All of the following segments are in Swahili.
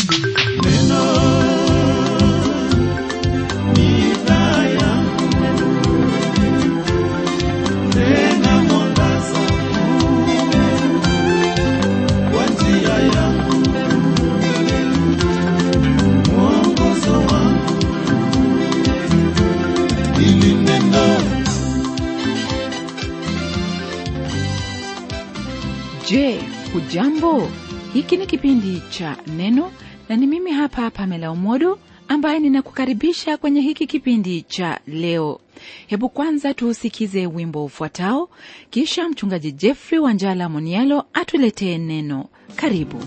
Je, hujambo? Hiki ni kipindi cha Neno na ni mimi hapa Pamela Umodo ambaye ninakukaribisha kwenye hiki kipindi cha leo. Hebu kwanza tuusikize wimbo ufuatao, kisha mchungaji Jeffrey Wanjala Monialo atuletee neno. Karibu.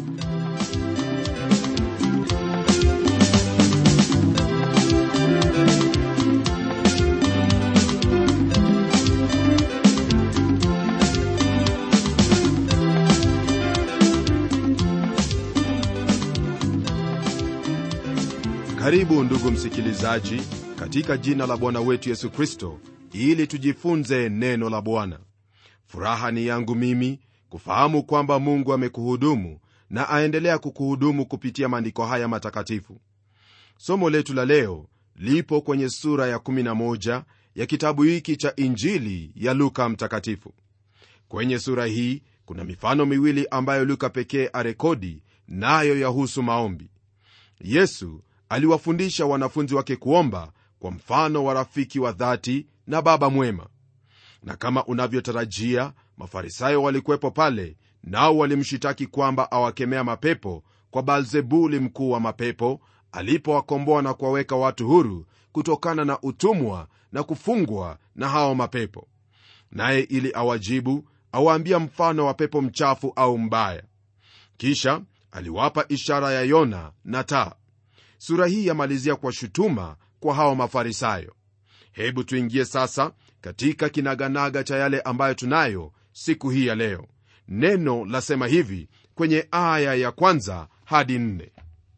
karibu ndugu msikilizaji katika jina la bwana wetu yesu kristo ili tujifunze neno la bwana furaha ni yangu mimi kufahamu kwamba mungu amekuhudumu na aendelea kukuhudumu kupitia maandiko haya matakatifu somo letu la leo lipo kwenye sura ya 11 ya kitabu hiki cha injili ya luka mtakatifu kwenye sura hii kuna mifano miwili ambayo luka pekee arekodi nayo yahusu maombi yesu aliwafundisha wanafunzi wake kuomba kwa mfano wa rafiki wa dhati na baba mwema na kama unavyotarajia mafarisayo walikuwepo pale nao walimshitaki kwamba awakemea mapepo kwa balzebuli mkuu wa mapepo alipowakomboa na kuwaweka watu huru kutokana na utumwa na kufungwa na hao mapepo naye ili awajibu awaambia mfano wa pepo mchafu au mbaya kisha aliwapa ishara ya yona na taa sura hii yamalizia kwa shutuma kwa hao mafarisayo hebu tuingie sasa katika kinaganaga cha yale ambayo tunayo siku hii ya leo neno lasema hivi kwenye aya ya kwanza hadi nne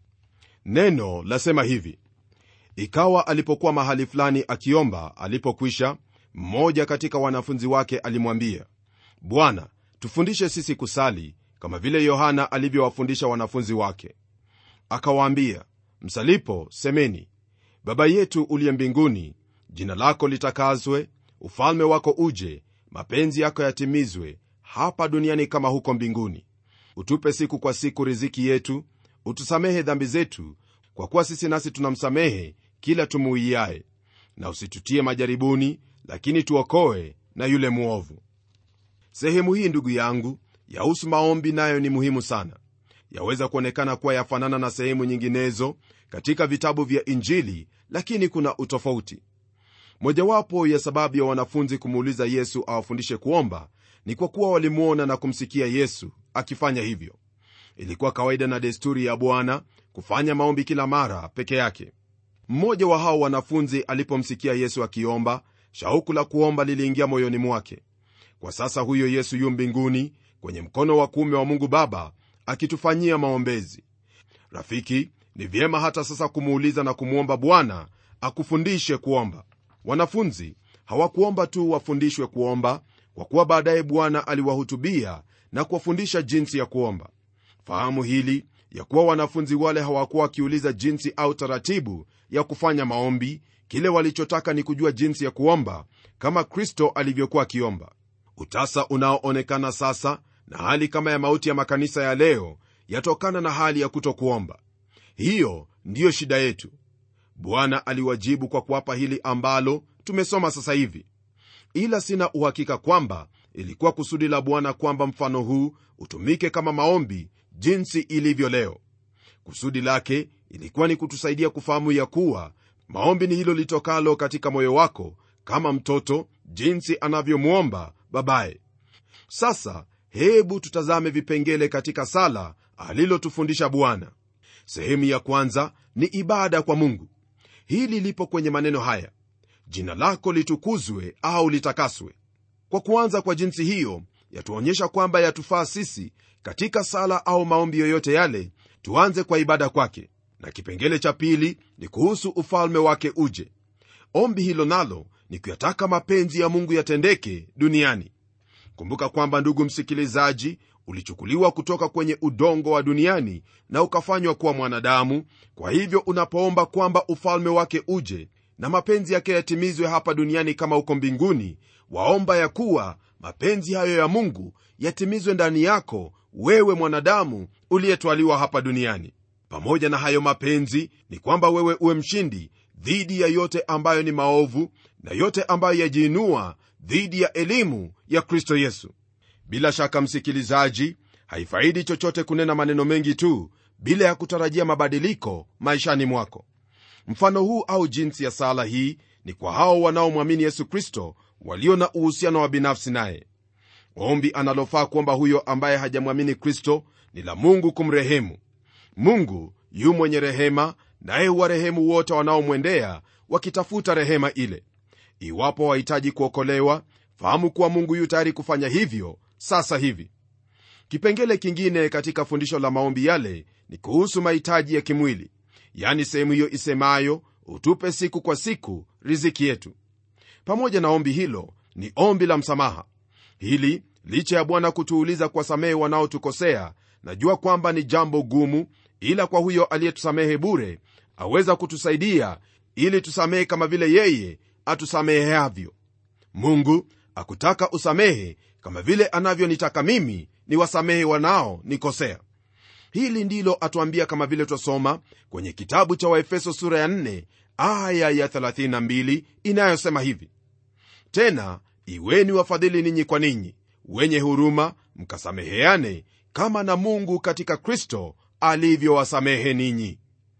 neno lasema hivi ikawa alipokuwa mahali fulani akiomba alipokwisha mmoja katika wanafunzi wake alimwambia bwana tufundishe sisi kusali kama vile yohana alivyowafundisha wanafunzi wake akawaambia msalipo semeni baba yetu uliye mbinguni jina lako litakazwe ufalme wako uje mapenzi yako yatimizwe hapa duniani kama huko mbinguni utupe siku kwa siku riziki yetu utusamehe dhambi zetu kwa kuwa sisi nasi tunamsamehe kila tumuiaye na usitutie majaribuni lakini tuokoe na yule mwovu sehemu hii ndugu yangu yahusu maombi nayo ni muhimu sana yaweza kuonekana kuwa yafanana na sehemu nyinginezo katika vitabu vya injili lakini kuna utofauti mojawapo ya sababu ya wanafunzi kumuuliza yesu awafundishe kuomba ni kwa kuwa walimwona na kumsikia yesu akifanya hivyo ilikuwa kawaida na desturi ya bwana kufanya maombi kila mara peke yake mmoja wa hao wanafunzi alipomsikia yesu akiomba shauku la kuomba liliingia moyoni mwake kwa sasa huyo yesu yu mbinguni kwenye mkono wa kuume wa mungu baba akitufanyia maombezi rafiki ni vyema hata sasa kumuuliza na kumwomba bwana akufundishe kuomba wanafunzi hawakuomba tu wafundishwe kuomba kwa kuwa baadaye bwana aliwahutubia na kuwafundisha jinsi ya kuomba fahamu hili ya kuwa wanafunzi wale hawakuwa wakiuliza jinsi au taratibu ya kufanya maombi kile walichotaka ni kujua jinsi ya kuomba kama kristo alivyokuwa akiomba utasa unaoonekana sasa na hali kama ya mauti ya makanisa ya leo yatokana na hali ya kutokuomba hiyo ndiyo shida yetu bwana aliwajibu kwa kuwapa hili ambalo tumesoma sasa hivi ila sina uhakika kwamba ilikuwa kusudi la bwana kwamba mfano huu utumike kama maombi jinsi ilivyo leo kusudi lake ilikuwa ni kutusaidia kufahamu ya kuwa maombi ni hilo litokalo katika moyo wako kama mtoto jinsi anavyomwomba babaye sasa hebu tutazame vipengele katika sala alilotufundisha bwana sehemu ya kwanza ni ibada kwa mungu hili lipo kwenye maneno haya jina lako litukuzwe au litakaswe kwa kuanza kwa jinsi hiyo yatuonyesha kwamba yatufaa sisi katika sala au maombi yoyote yale tuanze kwa ibada kwake na kipengele cha pili ni kuhusu ufalme wake uje ombi hilo nalo ni kuyataka mapenzi ya mungu yatendeke duniani kumbuka kwamba ndugu msikilizaji ulichukuliwa kutoka kwenye udongo wa duniani na ukafanywa kuwa mwanadamu kwa hivyo unapoomba kwamba ufalme wake uje na mapenzi yake yatimizwe hapa duniani kama huko mbinguni waomba ya kuwa mapenzi hayo ya mungu yatimizwe ndani yako wewe mwanadamu uliyetwaliwa hapa duniani pamoja na hayo mapenzi ni kwamba wewe uwe mshindi dhidi ya yote ambayo ni maovu na yote ambayo yajiinua dhidi ya elimu ya kristo yesu bila shaka msikilizaji haifaidi chochote kunena maneno mengi tu bila ya kutarajia mabadiliko maishani mwako mfano huu au jinsi ya sala hii ni kwa hao wanaomwamini yesu kristo walio na uhusiano wa binafsi naye ombi analofaa kuomba huyo ambaye hajamwamini kristo ni la mungu kumrehemu mungu yu mwenye rehema naye huwarehemu wote wanaomwendea wakitafuta rehema ile iwapo wahitaji kuokolewa fahamu kuwa mungu yu tayari kufanya hivyo sasa hivi kipengele kingine katika fundisho la maombi yale ni kuhusu mahitaji ya kimwili yani sehemu hiyo isemayo utupe siku kwa siku riziki yetu pamoja na ombi hilo ni ombi la msamaha hili licha ya bwana kutuuliza kuwasamehe wanaotukosea najua kwamba ni jambo gumu ila kwa huyo aliyetusamehe bure aweza kutusaidia ili tusamehe kama vile yeye atusameheavyo mungu akutaka usamehe kama vile anavyonitaka mimi ni wasamehe wanao nikosea hili ndilo atuambia kama vile twasoma kwenye kitabu cha waefeso sura ya 4 aya ya 32 inayosema hivi tena iweni wafadhili ninyi kwa ninyi wenye huruma mkasameheane kama na mungu katika kristo alivyowasamehe ninyi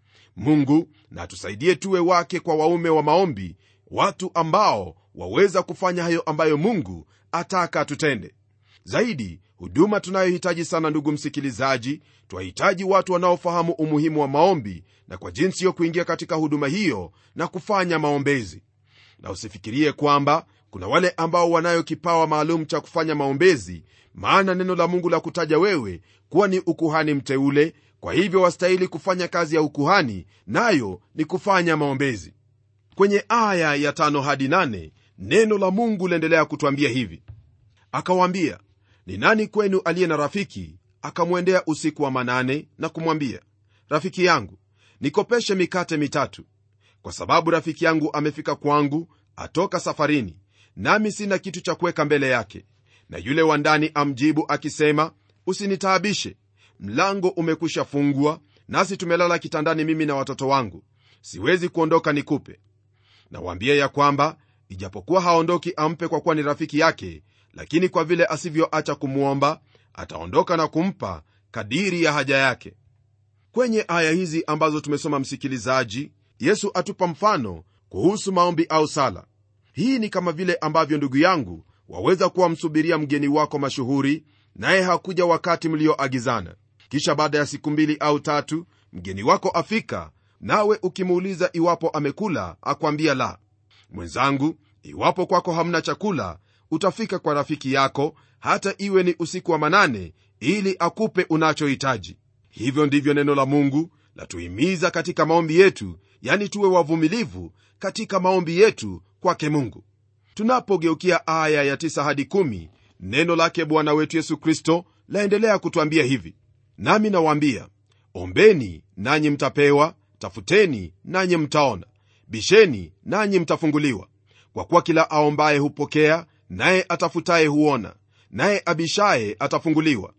mungu na tusaidie tuwe wake kwa waume wa maombi watu ambao waweza kufanya hayo ambayo mungu ataka tutende zaidi huduma tunayohitaji sana ndugu msikilizaji twahitaji watu wanaofahamu umuhimu wa maombi na kwa jinsi hiyo kuingia katika huduma hiyo na kufanya maombezi na usifikirie kwamba kuna wale ambao wanayo kipawa maalum cha kufanya maombezi maana neno la mungu la kutaja wewe kuwa ni ukuhani mteule kwa hivyo wastahili kufanya kazi ya ukuhani nayo ni kufanya maombezi kwenye aya ya tano hadi nane neno la mungu liendelea kutwambia hivi akawaambia ni nani kwenu aliye na rafiki akamwendea usiku wa manane na kumwambia rafiki yangu nikopeshe mikate mitatu kwa sababu rafiki yangu amefika kwangu atoka safarini nami sina kitu cha kuweka mbele yake na yule wa ndani amjibu akisema usinitaabishe mlango umekwisha fungwa nasi tumelala kitandani mimi na watoto wangu siwezi kuondoka nikupe nawaambia ya kwamba ijapokuwa haondoki ampe kwa kuwa ni rafiki yake lakini kwa vile asivyoacha kumwomba ataondoka na kumpa kadiri ya haja yake kwenye aya hizi ambazo tumesoma msikilizaji yesu atupa mfano kuhusu maombi au sala hii ni kama vile ambavyo ndugu yangu waweza kuwa msubiria mgeni wako mashuhuri naye hakuja wakati mlioagizana kisha baada ya siku mbili au tatu mgeni wako afika nawe ukimuuliza iwapo amekula akwambia la mwenzangu iwapo kwako hamna chakula utafika kwa rafiki yako hata iwe ni usiku wa manane ili akupe unachohitaji hivyo ndivyo neno la mungu latuhimiza katika maombi yetu yani tuwe wavumilivu katika maombi yetu kwake mungu tunapogeukia aya ya 9 hadi 1 neno lake bwana wetu yesu kristo laendelea kutwambia hivi nami nawaambia ombeni nanyi mtapewa tafuteni nanyi mtaona bisheni nanyi mtafunguliwa kwa kuwa kila aombaye hupokea naye atafutaye huona naye abishaye atafunguliwa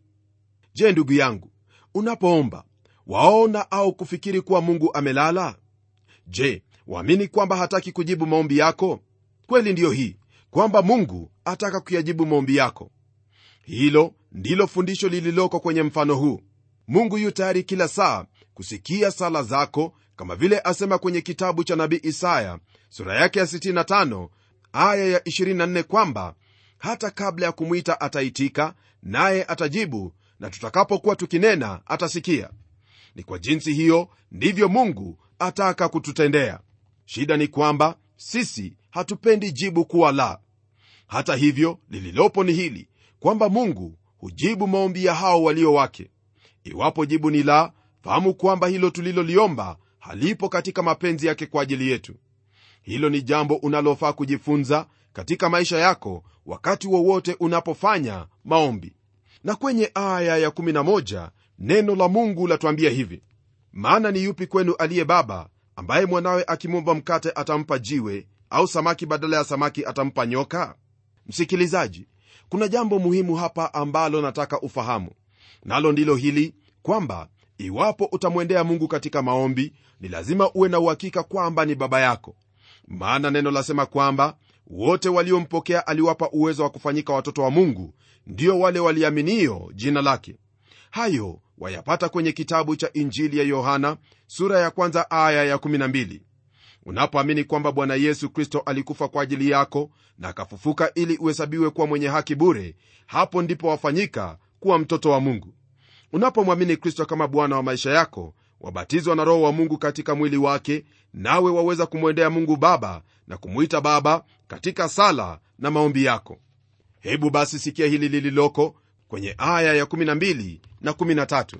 je ndugu yangu unapoomba waona au kufikiri kuwa mungu amelala je waamini kwamba hataki kujibu maombi yako kweli ndiyo hii kwamba mungu ataka kuyajibu maombi yako hilo ndilo fundisho lililoko kwenye mfano huu mungu yu tayari kila saa kusikia sala zako kama vile asema kwenye kitabu cha nabii isaya sura yake ya 65 aya ya 24 kwamba hata kabla ya kumwita ataitika naye atajibu na tutakapokuwa tukinena atasikia ni kwa jinsi hiyo ndivyo mungu ataka kututendea shida ni kwamba sisi hatupendi jibu kuwa la hata hivyo lililopo ni hili kwamba mungu hujibu maombi ya hao walio wake iwapo jibu ni la fahamu kwamba hilo tuliloliomba halipo katika mapenzi yake kwa ajili yetu hilo ni jambo unalofaa kujifunza katika maisha yako wakati wowote unapofanya maombi na kwenye aya ya 11 neno la mungu latuambia hivi maana ni yupi kwenu aliye baba ambaye mwanawe akimwomba mkate atampa jiwe au samaki badala ya samaki atampa nyoka msikilizaji kuna jambo muhimu hapa ambalo nataka ufahamu nalo ndilo hili kwamba iwapo utamwendea mungu katika maombi ni lazima uwe na uhakika kwamba ni baba yako maana neno lasema kwamba wote waliompokea aliwapa uwezo wa kufanyika watoto wa mungu ndio wale waliaminio jina lake hayo wayapata kwenye kitabu cha injili ya yohana sura ya kwanza aya ya 12 unapoamini kwamba bwana yesu kristo alikufa kwa ajili yako na akafufuka ili uhesabiwe kuwa mwenye haki bure hapo ndipo wafanyika kuwa mtoto wa mungu unapomwamini kristo kama bwana wa maisha yako wabatizwa na roho wa mungu katika mwili wake nawe waweza kumwendea mungu baba na kumwita baba katika sala na maombi yako hebu basi sikia hili lililoko kwenye aya ya 12 na 13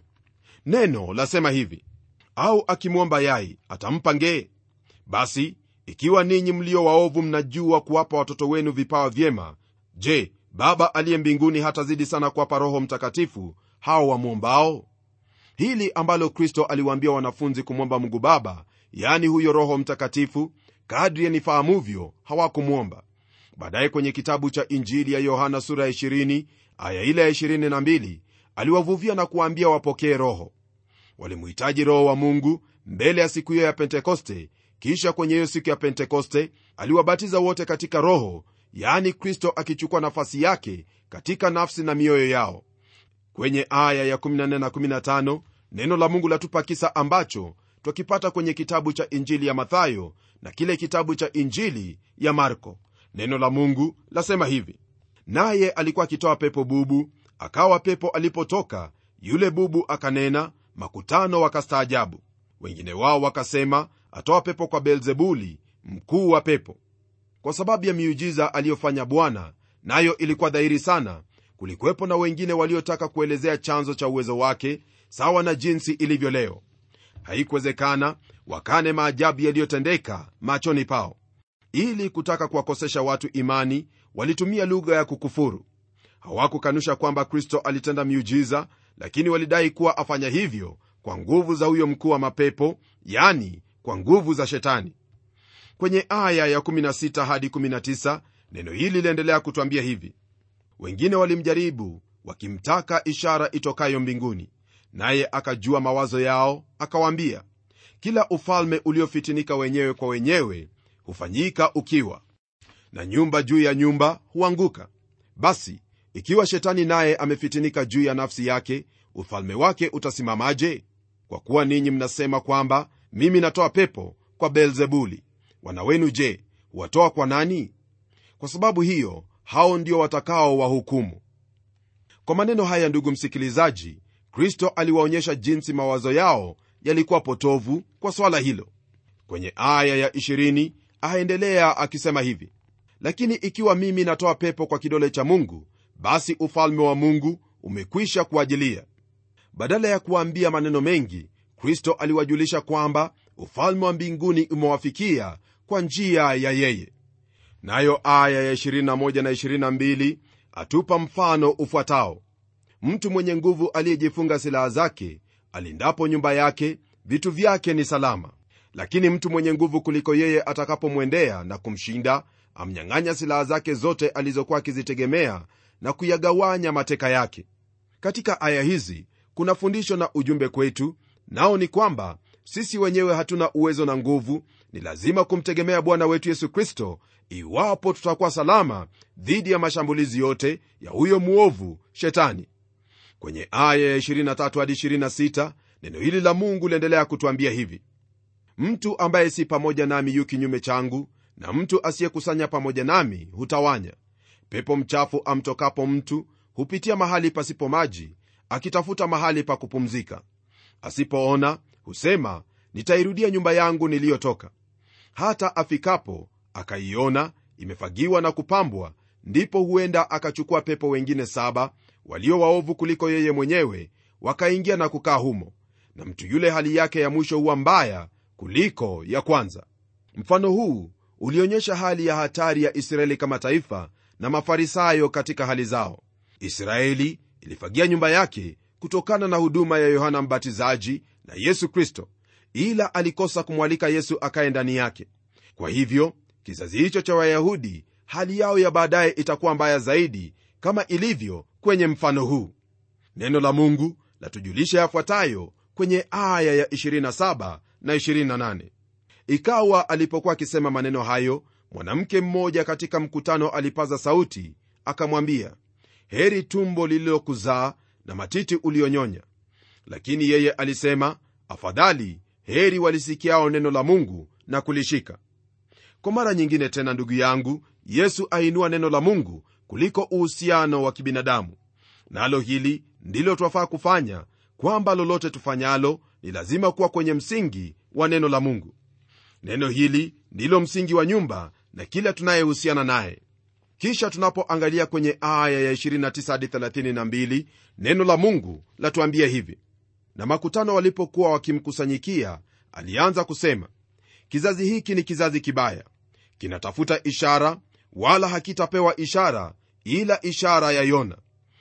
neno lasema hivi au akimwomba yai atampa ngee basi ikiwa ninyi mlio waovu mnajua kuwapa watoto wenu vipawa vyema je baba aliye mbinguni hatazidi sana kuwapa roho mtakatifu hao wamwombao hili ambalo kristo aliwaambia wanafunzi kumwomba mungu baba yaani huyo roho mtakatifu kadri yanifahamuvyo hawakumwomba baadaye kwenye kitabu cha injili ya yohana sura ya 20 aya ile ya 22 aliwavuvia na kuwaambia wapokee roho walimuhitaji roho wa mungu mbele ya siku hiyo ya pentekoste kisha kwenye hiyo siku ya pentekoste aliwabatiza wote katika roho yaani kristo akichukua nafasi yake katika nafsi na mioyo yao kwenye aya ya 14 na 15 neno la mungu latupa kisa ambacho twakipata kwenye kitabu cha injili ya mathayo na kile kitabu cha injili ya marko neno la mungu lasema hivi naye alikuwa akitoa pepo bubu akawa pepo alipotoka yule bubu akanena makutano wakastaajabu wengine wao wakasema atoa pepo kwa beelzebuli mkuu wa pepo kwa sababu ya miujiza aliyofanya bwana nayo ilikuwa dhahiri sana kulikuwepo na wengine waliotaka kuelezea chanzo cha uwezo wake sawa na jinsi ilivyo leo haikuwezekana wakane maajabu yaliyotendeka machoni pao ili kutaka kuwakosesha watu imani walitumia lugha ya kukufuru hawakukanusha kwamba kristo alitenda miujiza lakini walidai kuwa afanya hivyo kwa nguvu za huyo mkuu wa mapepo yani kwa nguvu za shetani kwenye aya ya 16 hadi 19 neno hili liendelea kutwambia hivi wengine walimjaribu wakimtaka ishara itokayo mbinguni naye akajua mawazo yao akawaambia kila ufalme uliofitinika wenyewe kwa wenyewe hufanyika ukiwa na nyumba juu ya nyumba huanguka basi ikiwa shetani naye amefitinika juu ya nafsi yake ufalme wake utasimamaje kwa kuwa ninyi mnasema kwamba mimi natoa pepo kwa beelzebuli wana wenu je huwatoa kwa nani kwa sababu hiyo hao ndio watakao wahukumu kwa maneno haya ndugu msikilizaji kristo aliwaonyesha jinsi mawazo yao yalikuwa potovu kwa swala hilo kwenye aya ya 20 aendelea akisema hivi lakini ikiwa mimi natoa pepo kwa kidole cha mungu basi ufalme wa mungu umekwisha kuajilia badala ya kuwaambia maneno mengi kristo aliwajulisha kwamba ufalme wa mbinguni umewafikia kwa njia ya yeye nayo aya ya 21 na 22 atupa mfano ufuatao mtu mwenye nguvu aliyejifunga silaha zake alindapo nyumba yake vitu vyake ni salama lakini mtu mwenye nguvu kuliko yeye atakapomwendea na kumshinda amnyang'anya silaha zake zote alizokuwa akizitegemea na kuyagawanya mateka yake katika aya hizi kuna fundisho na ujumbe kwetu nao ni kwamba sisi wenyewe hatuna uwezo na nguvu ni lazima kumtegemea bwana wetu yesu kristo iwapo tutakuwa salama dhidi ya mashambulizi yote ya huyo mwovu shetani kwenye aya ya 23 hadi 26 neno hili la mungu liendelea kutwambia hivi mtu ambaye si pamoja nami yu kinyume changu na mtu asiyekusanya pamoja nami hutawanya pepo mchafu amtokapo mtu hupitia mahali pasipo maji akitafuta mahali pa kupumzika asipoona husema nitairudia nyumba yangu niliyotoka hata afikapo akaiona imefagiwa na kupambwa ndipo huenda akachukua pepo wengine saba walio waovu kuliko yeye mwenyewe wakaingia na kukaa humo na mtu yule hali yake ya mwisho huwa mbaya kuliko ya kwanza mfano huu ulionyesha hali ya hatari ya israeli kama taifa na mafarisayo katika hali zao israeli ilifagia nyumba yake kutokana na huduma ya yohana mbatizaji na yesu kristo ila alikosa kumwalika yesu akaye ndani yake kwa hivyo kizazi hicho cha wayahudi hali yao ya baadaye itakuwa mbaya zaidi kama ilivyo kwenye mfano huu neno la mungu latujulisha yafuatayo kwenye aya ya 27 na 28 ikawa alipokuwa akisema maneno hayo mwanamke mmoja katika mkutano alipaza sauti akamwambia heri tumbo lililokuzaa na matiti ulionyonya lakini yeye alisema afadhali heri walisikiao neno la mungu na kulishika kwa mara nyingine tena ndugu yangu yesu ainua neno la mungu kuliko uhusiano wa kibinadamu nalo na hili ndilo twafaa kufanya kwamba lolote tufanyalo ni lazima kuwa kwenye msingi wa neno la mungu neno hili ndilo msingi wa nyumba na kila tunayehusiana naye kisha tunapoangalia kwenye aya ya 2932 neno la mungu latuambia hivi na makutano walipokuwa wakimkusanyikia alianza kusema kizazi hiki ni kizazi kibaya kinatafuta ishara wala hakitapewa ishara ila ishara ya yona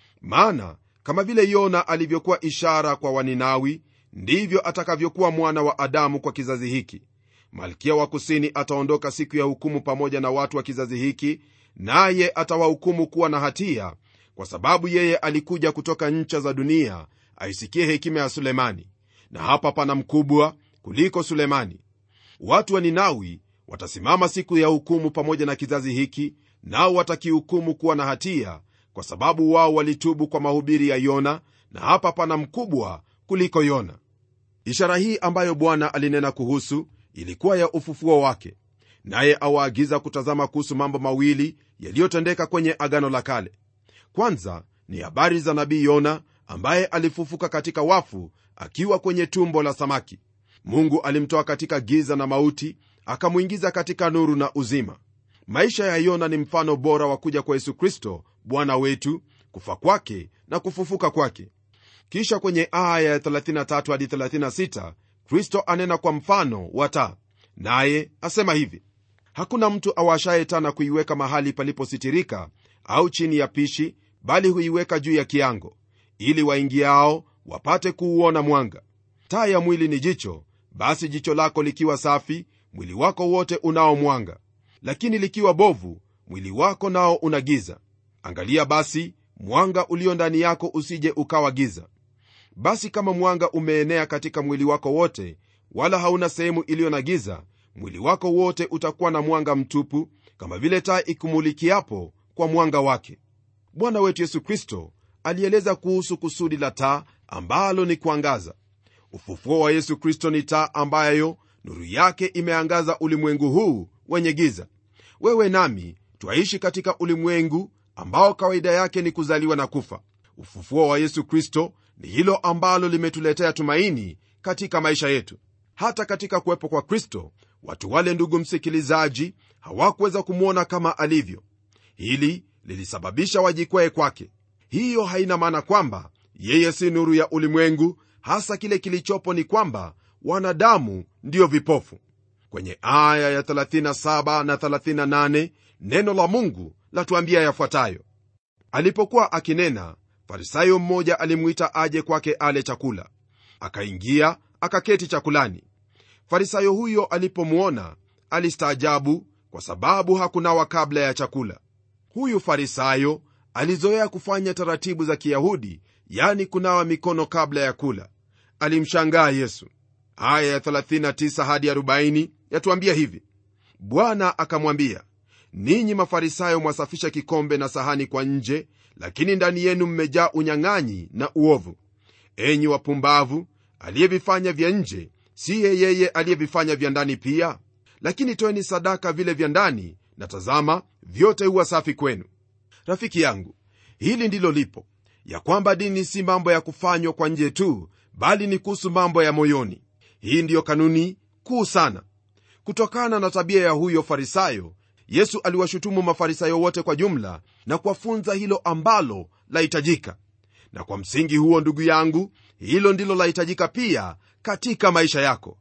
maana kama vile yona alivyokuwa ishara kwa waninawi ndivyo atakavyokuwa mwana wa adamu kwa kizazi hiki malkia wa kusini ataondoka siku ya hukumu pamoja na watu wa kizazi hiki naye atawahukumu kuwa na hatia kwa sababu yeye alikuja kutoka ncha za dunia aisikie hekima ya sulemani na hapa pana mkubwa kuliko sulemani watu wa ninawi watasimama siku ya hukumu pamoja na kizazi hiki nao watakihukumu kuwa na hatia kwa sababu wao walitubu kwa mahubiri ya yona na hapa pana mkubwa kuliko yona ishara hii ambayo bwana alinena kuhusu ilikuwa ya ufufuo wake naye awaagiza kutazama kuhusu mambo mawili yaliyotendeka kwenye agano la kale kwanza ni habari za nabii yona ambaye alifufuka katika wafu akiwa kwenye tumbo la samaki mungu alimtoa katika giza na mauti akamwingiza katika nuru na uzima maisha ya yona ni mfano bora wa kuja kwa yesu kristo bwana wetu kufa kwake na kufufuka kwake kisha kwenye aya ya 33 hadi 36 kristo anena kwa mfano wa taa naye asema hivi hakuna mtu awashaye taa na kuiweka mahali palipositirika au chini ya pishi bali huiweka juu ya kiango ili waingiao wapate kuuona mwanga taa ya mwili ni jicho basi jicho lako likiwa safi mwili wako wote unao mwanga lakini likiwa bovu mwili wako nao una giza angalia basi mwanga ulio ndani yako usije ukawa giza basi kama mwanga umeenea katika mwili wako wote wala hauna sehemu iliyo na giza mwili wako wote utakuwa na mwanga mtupu kama vile taa ikumulikiapo kwa mwanga wake bwana wetu yesu kristo alieleza kuhusu kusudi la taa ambalo ni kuangaza ufufuo wa yesu kristo ni taa ambayo nuru yake imeangaza ulimwengu huu wenye giza wewe nami twaishi katika ulimwengu ambao kawaida yake ni kuzaliwa na kufa ufufuo wa yesu kristo ni hilo ambalo limetuletea tumaini katika maisha yetu hata katika kuwepo kwa kristo watu wale ndugu msikilizaji hawakuweza kumwona kama alivyo hili lilisababisha wajikwee kwake hiyo haina maana kwamba yeye si nuru ya ulimwengu hasa kile kilichopo ni kwamba wanadamu ndiyo vipofu kwenye aya ya 37 na 38 neno la mungu latuambia yafuatayo alipokuwa akinena farisayo mmoja alimwita aje kwake ale chakula akaingia akaketi chakulani farisayo huyo alipomwona alistaajabu kwa sababu hakunawa kabla ya chakula huyu farisayo alizoea kufanya taratibu za kiyahudi yani kunawa mikono kabla ya kula alimshangaa yesu aya ya 39 hadi 40 yatuambia hivi bwana akamwambia ninyi mafarisayo mwasafisha kikombe na sahani kwa nje lakini ndani yenu mmejaa unyang'anyi na uovu enyi wapumbavu aliyevifanya vya nje siye yeye aliyevifanya vya ndani pia lakini toeni sadaka vile vya ndani na tazama vyote huwa safi kwenu rafiki yangu hili ndilo lipo ya kwamba dini si mambo ya kufanywa kwa nje tu bali ni kuhusu mambo ya moyoni hii ndiyo kanuni kuu sana kutokana na tabia ya huyo farisayo yesu aliwashutumu mafarisayo wote kwa jumla na kuwafunza hilo ambalo lahitajika na kwa msingi huo ndugu yangu hilo ndilo lahitajika pia katika maisha yako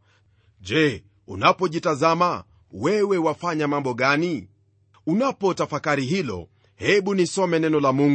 je unapojitazama wewe wafanya mambo gani unapotafakari hilo hebu nisome neno la mungu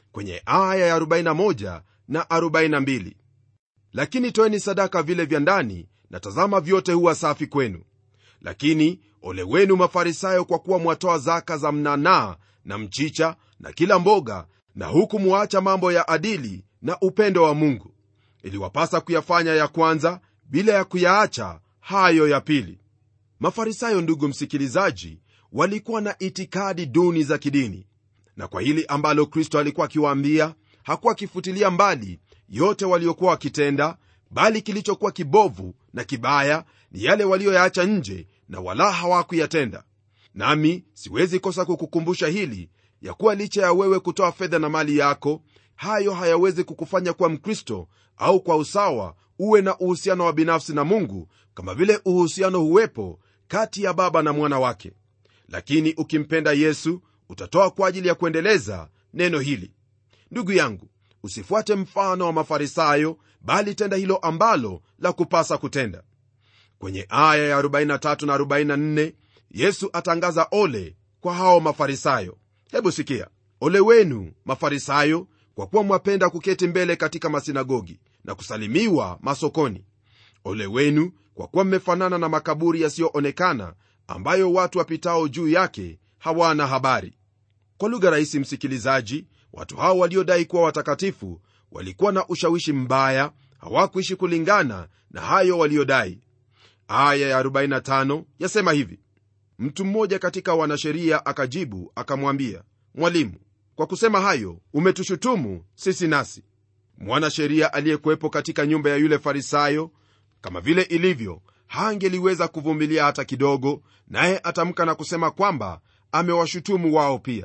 kwenye aya ya 41 na 42 lakini toeni sadaka vile vya ndani na tazama vyote huwa safi kwenu lakini ole wenu mafarisayo kwa kuwa mwatoa zaka za mnanaa na mchicha na kila mboga na huku mwaacha mambo ya adili na upendo wa mungu iliwapasa kuyafanya ya kwanza bila ya kuyaacha hayo ya pili mafarisayo ndugu msikilizaji walikuwa na itikadi duni za kidini na kwa hili ambalo kristo alikuwa akiwaambia hakuwa akifutilia mbali yote waliokuwa wakitenda bali kilichokuwa kibovu na kibaya ni yale walioyaacha nje na wala hawakuyatenda nami siwezi kosa kukukumbusha hili ya kuwa licha ya wewe kutoa fedha na mali yako hayo hayawezi kukufanya kuwa mkristo au kwa usawa uwe na uhusiano wa binafsi na mungu kama vile uhusiano huwepo kati ya baba na mwana wake lakini ukimpenda yesu utatoa kwa ajili ya kuendeleza neno hili ndugu yangu usifuate mfano wa mafarisayo bali tenda hilo ambalo la kupasa kutenda kwenye aya ya 43 na 44 yesu atangaza ole kwa hao mafarisayo hebu sikia ole wenu mafarisayo kwa kuwa mwapenda kuketi mbele katika masinagogi na kusalimiwa masokoni ole wenu kwa kuwa mmefanana na makaburi yasiyoonekana ambayo watu wapitao juu yake hawana habari kwa lugha rahisi msikilizaji watu hao waliodai kuwa watakatifu walikuwa na ushawishi mbaya hawakuishi kulingana na hayo waliodai aya ya 45 yasema hivi mtu mmoja katika wanasheria akajibu akamwambia mwalimu kwa kusema hayo umetushutumu sisi nasi mwanasheria aliyekuwepo katika nyumba ya yule farisayo kama vile ilivyo hangeliweza kuvumilia hata kidogo naye atamka na kusema kwamba amewashutumu wao pia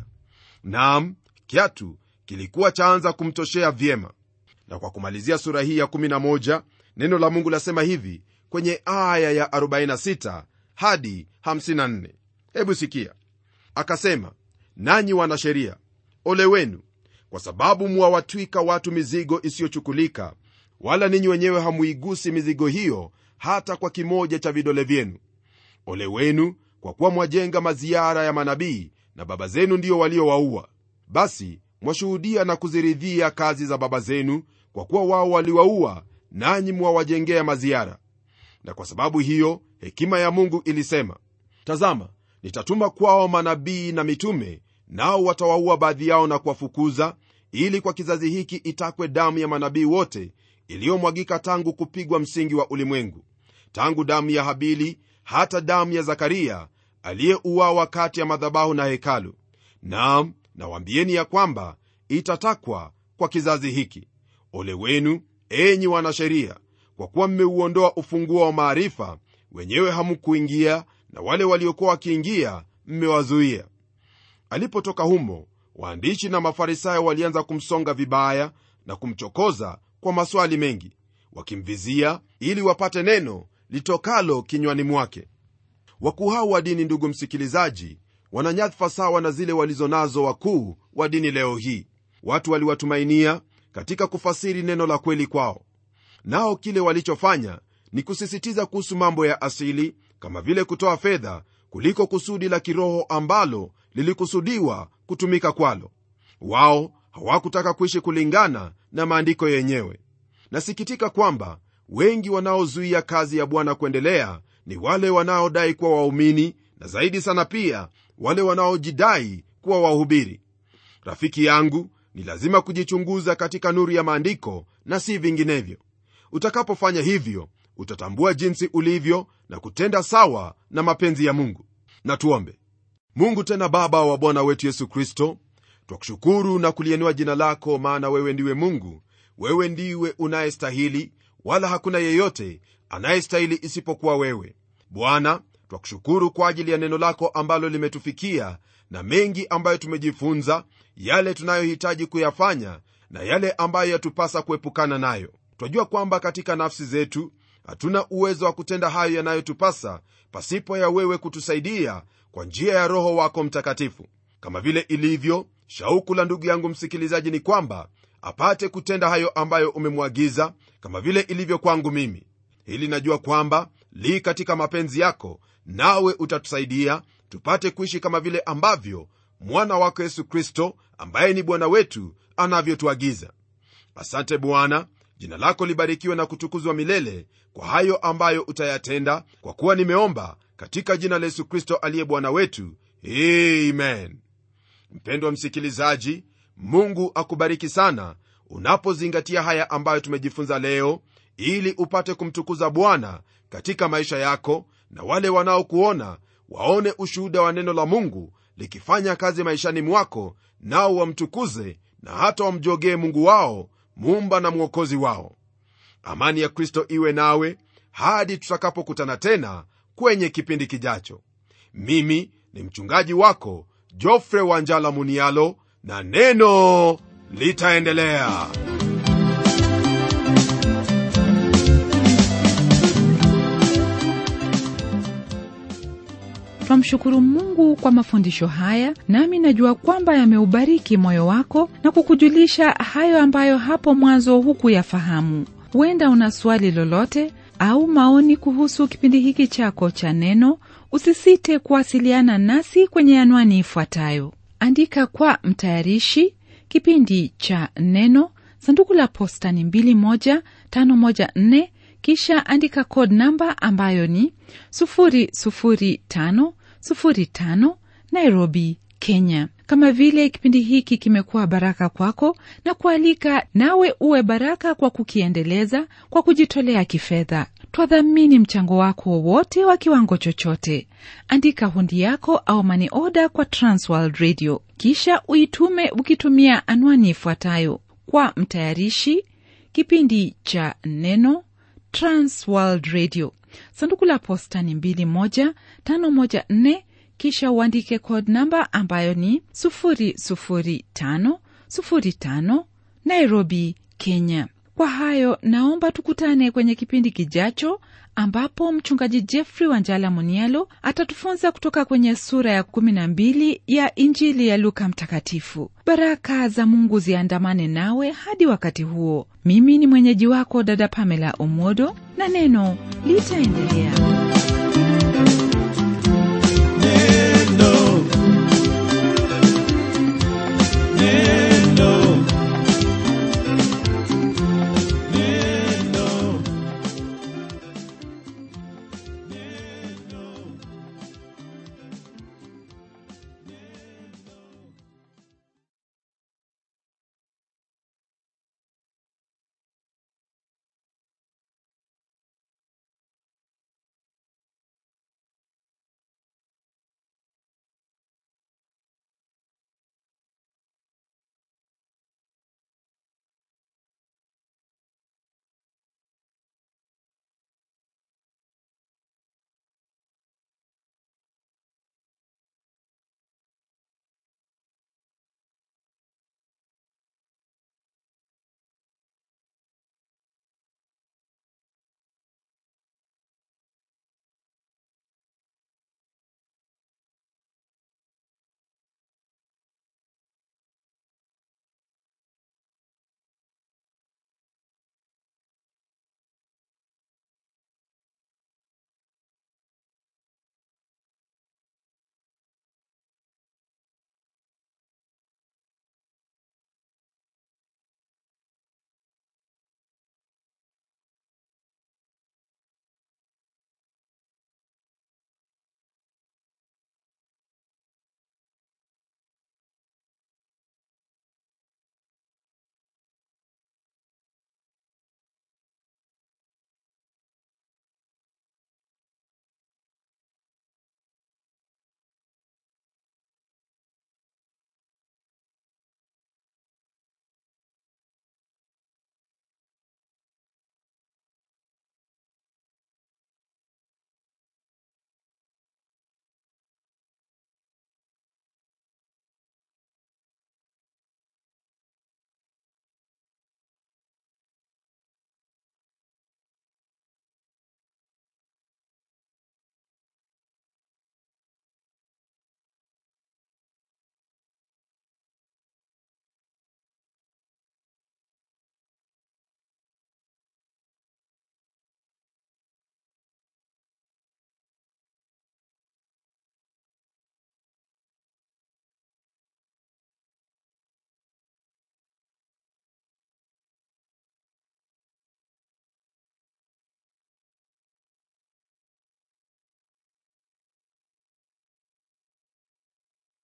naam kiatu kilikuwa chaanza kumtoshea vyema na kwa kumalizia sura hii ya 11 neno la mungu lasema hivi kwenye aya ya 46 hadi 54 hebu sikia akasema nanyi wanasheria ole wenu kwa sababu mwawatwika watu mizigo isiyochukulika wala ninyi wenyewe hamuigusi mizigo hiyo hata kwa kimoja cha vidole vyenu ole wenu kwa kuwa mwajenga maziara ya manabii na baba zenu ndiyo waliowaua basi mwashuhudia na kuziridhia kazi za baba zenu kwa kuwa wao waliwaua nanyi mwawajengea maziara na kwa sababu hiyo hekima ya mungu ilisema tazama nitatuma kwao manabii na mitume nao watawaua baadhi yao na kuwafukuza ili kwa kizazi hiki itakwe damu ya manabii wote iliyomwagika tangu kupigwa msingi wa ulimwengu tangu damu ya habili hata damu ya zakaria aliyeuawa kati ya madhabahu na hekalu naam nawambieni ya kwamba itatakwa kwa kizazi hiki ole wenu enyi wanasheria kwa kuwa mmeuondoa ufunguo wa maarifa wenyewe hamkuingia na wale waliokuwa wakiingia mmewazuia alipotoka humo waandishi na mafarisayo walianza kumsonga vibaya na kumchokoza kwa maswali mengi wakimvizia ili wapate neno litokalo kinywani mwake wakuu hao wa dini ndugu msikilizaji wana nyadhifa sawa na zile walizo nazo wakuu wa dini leo hii watu waliwatumainia katika kufasiri neno la kweli kwao nao kile walichofanya ni kusisitiza kuhusu mambo ya asili kama vile kutoa fedha kuliko kusudi la kiroho ambalo lilikusudiwa kutumika kwalo wao hawakutaka kuishi kulingana na maandiko yenyewe nasikitika kwamba wengi wanaozuia kazi ya bwana kuendelea ni wale wanaodai kuwa waumini na zaidi sana pia wale wanaojidai kuwa wahubiri rafiki yangu ni lazima kujichunguza katika nuru ya maandiko na si vinginevyo utakapofanya hivyo utatambua jinsi ulivyo na kutenda sawa na mapenzi ya mungu na tuombe mungu tena baba wa bwana wetu yesu kristo twakushukuru na kulienua jina lako maana wewe ndiwe mungu wewe ndiwe unayestahili wala hakuna yeyote anayestahili isipokuwa wewe bwana twakushukuru kwa ajili ya neno lako ambalo limetufikia na mengi ambayo tumejifunza yale tunayohitaji kuyafanya na yale ambayo yatupasa kuepukana nayo twajua kwamba katika nafsi zetu hatuna uwezo wa kutenda hayo yanayotupasa pasipo ya wewe kutusaidia kwa njia ya roho wako mtakatifu kama vile ilivyo shauku la ndugu yangu msikilizaji ni kwamba apate kutenda hayo ambayo umemwagiza kama vile ilivyo kwangu mimi hili najua kwamba li katika mapenzi yako nawe utatusaidia tupate kuishi kama vile ambavyo mwana wako yesu kristo ambaye ni bwana wetu anavyotuagiza asante bwana jina lako libarikiwe na kutukuzwa milele kwa hayo ambayo utayatenda kwa kuwa nimeomba katika jina la yesu kristo aliye bwana wetu amen mpendwa msikilizaji mungu akubariki sana unapozingatia haya ambayo tumejifunza leo ili upate kumtukuza bwana katika maisha yako na wale wanaokuona waone ushuhuda wa neno la mungu likifanya kazi maishani mwako nao wamtukuze na hata wamjogee mungu wao muumba na mwokozi wao amani ya kristo iwe nawe hadi tutakapokutana tena kwenye kipindi kijacho mimi ni mchungaji wako jofre wanjala munialo na neno litaendelea twamshukuru mungu kwa mafundisho haya nami najua kwamba yameubariki moyo wako na kukujulisha hayo ambayo hapo mwanzo hukuyafahamu huenda una swali lolote au maoni kuhusu kipindi hiki chako cha neno usisite kuwasiliana nasi kwenye anwani ifuatayo andika kwa mtayarishi kipindi cha neno sanduku la posta ni 21514 kisha andika code namba ambayo ni 00505 nairobi kenya kama vile kipindi hiki kimekuwa baraka kwako na kualika nawe uwe baraka kwa kukiendeleza kwa kujitolea kifedha twadhamini mchango wako wowote wa kiwango chochote andika hundi yako au mani oda kwa transworld radio kisha uitume ukitumia anwani ifuatayo kwa mtayarishi kipindi cha neno transworld radio sanduku la posta ni 21514 kisha uandike code namba ambayo ni 00505 nairobi kenya kwa hayo naomba tukutane kwenye kipindi kijacho ambapo mchungaji jeffrey wanjala munialo atatufunza kutoka kwenye sura ya 12 ya injili ya luka mtakatifu baraka za mungu ziandamane nawe hadi wakati huo mimi ni mwenyeji wako dada pamela omodo na neno litaendelea